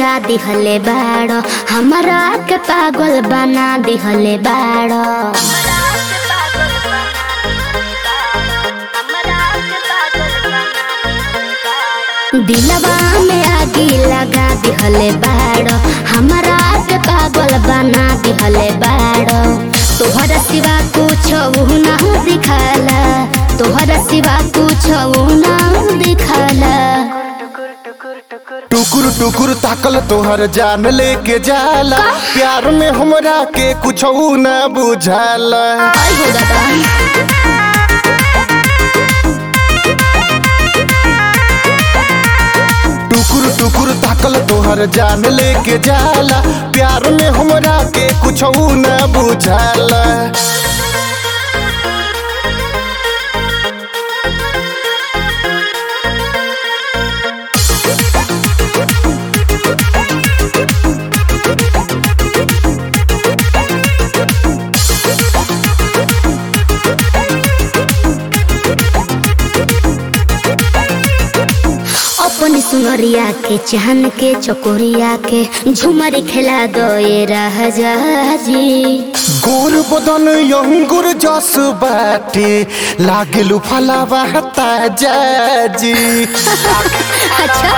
लगा दिहले बाड़ हमरा के पागल बना दिहले बाड़ दिलवा में आगी लगा दिहले बाड़ हमरा के पागल बना दिहले बाड़ तोहरा सिवा कुछ ना दिखाला तोहरा सिवा कुछ ना दिखाला टुकुर टुकुर ताकल तोहर जान लेके जाला प्यार में हमरा के कुछ न बुझाला आई हो दादा टुकुर टुकुर ताकल तोहर जान लेके जाला प्यार में हमरा के कुछ न बुझाला अपनी सुनरिया के चाहन के चकोरिया के झुमर खेला दोए राजा जी गोर बदन अंगुर जस बाटे लागेलु फलावा ताजा जी अच्छा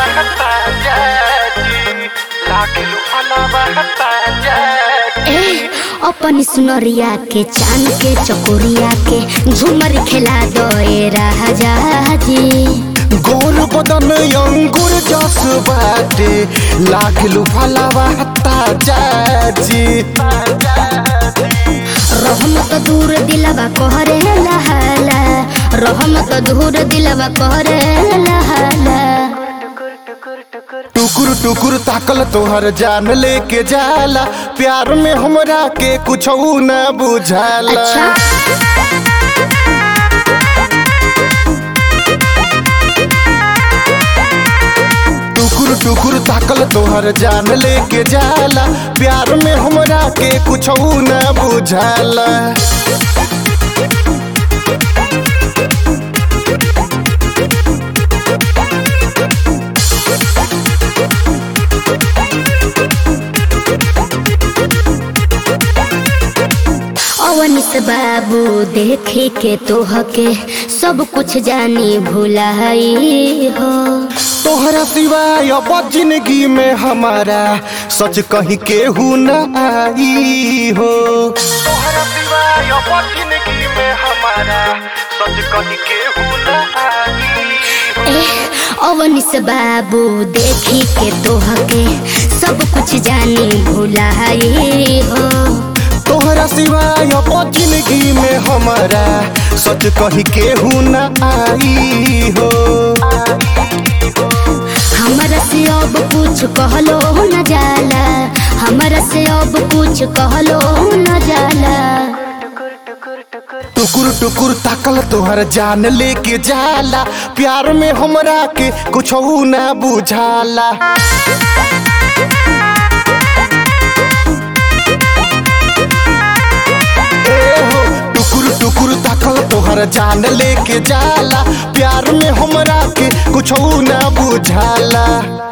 ए अपनी सुनरिया के चांद के चकोरिया के झुमर खेला दोए राजा जी गोर बदन अंगुर जस बाटे लागेलु फलावा ताजा जी रहम तो दूर दिलवा कहरे लहाला रहम तो दूर दिलवा कहरे लहाला टुकुर टुकुर ताकल तोहर जान लेके जाला प्यार में हमरा के कुछ न बुझाला अच्छा टुकुर टुकुर ताकल तोहर जान लेके जाला प्यार में हमरा के कुछ न बुझाला अवनिस बाबू देखे के तोह के सब कुछ जानी भुलाई हो तोहरा सिवाय अब जिंदगी में हमारा सच कहीं केहू न आई हो तोहरा सिवाय अब जिंदगी में हमारा सच कहीं केहू न आई ए अवनिस बाबू देखी के तोह के सब कुछ जानी भुलाई हो तोहरा सिवाय अब जिंदगी में हमारा सच कहीं केहू न आई हो हमरा से अब कुछ कहलो न जाला हमरा से अब कुछ कहलो न जाला टुकुर टुकुर ताकल तोहर जान लेके जाला प्यार में हमरा के कुछ न बुझाला ए हो टुकुर टुकुर ताकल तोहर जान लेके जाला प्यार में हमरा के कुछ न बुझाला